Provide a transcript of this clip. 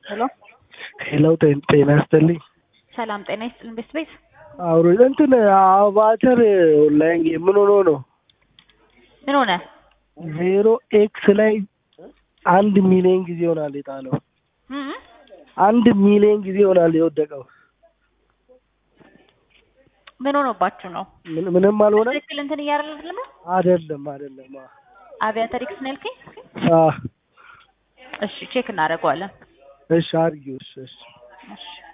ሄሎ ሄሎ ጤና ይስጥልኝ። ሰላም ጤና ይስጥልን ቤት ቤት አውሮ እንትን አቫተር ኦንላይን ጌም ምን ሆኖ ነው ምን ሆነ? ዜሮ ኤክስ ላይ አንድ ሚሊዮን ጊዜ ይሆናል የጣለው። እም? አንድ ሚሊዮን ጊዜ ይሆናል የወደቀው። ምን ሆኖባችሁ ነው? ምን- ምንም አልሆነ። ትክክል እንትን እያደረግን ነው። አይደለም አይደለም። አ- አቪያተር ኤክስ ነው ያልከኝ? አ እሺ ቼክ እናደርገዋለን። እሺ አድርጊው። እሺ እሺ እሺ